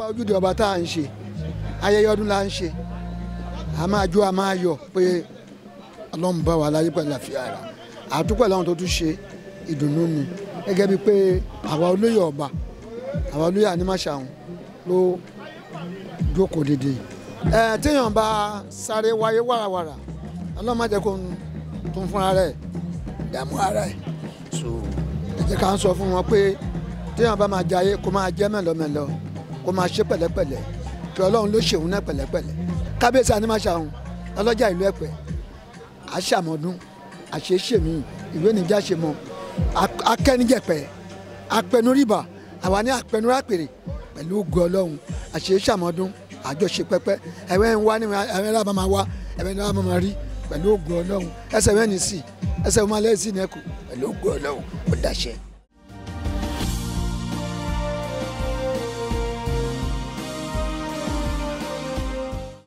ojúde ọba tá à ń ṣe ayẹyẹ ọdún la ń ṣe a máa jó a máa yọ̀ pé ọlọ́run bá wa láyé pẹ̀lú àfihàn ara àtúpẹ̀ láwọn tó tún ṣe ìdùnnú ni gẹ́gẹ́ bíi pé àwa olóyè ọba àwa olóyè ànímàṣàhùn ló jókòó dédé ẹ téèyàn bá sáré wáyé wàràwàrà ọlọ́run má jẹ́ kó tún fúnra rẹ̀ dààmú ara ẹ̀ so ẹ jẹ́ ká ń sọ fún wọn pé téèyàn bá máa jayé kó máa jẹ́ mẹ́lọmẹ́lọ kó máa ṣe pẹ̀lẹ́pẹ̀lẹ́ kí ọlọ́run ló ṣèwọ́n náà pẹ̀lẹ́pẹ̀lẹ́ kábíyèsí ànímàṣàhùn ọlọ́jà ìlú ẹ̀pẹ́ àṣàmọ́dún àṣeṣèmí ìwé níjà ṣe mọ́ akẹ́nijẹ̀pẹ́ apẹnuríbà àwa ní apẹnurápèrè pẹ̀lú ògo ọlọ́run àṣeṣàmọ́dún àjọṣe pẹ́pẹ́ ẹ̀wẹ́ ń wá ní ẹ̀wẹ́ ńlá máa wá ẹ̀wẹ́ ńlá máa rí pẹ̀lú ògo ọlọ́run ẹsẹ̀ mẹ́rin sí ẹsẹ̀ mọ́lẹ́sì nẹ́kù pẹ̀lú ògo ọlọ́run ó dàṣẹ.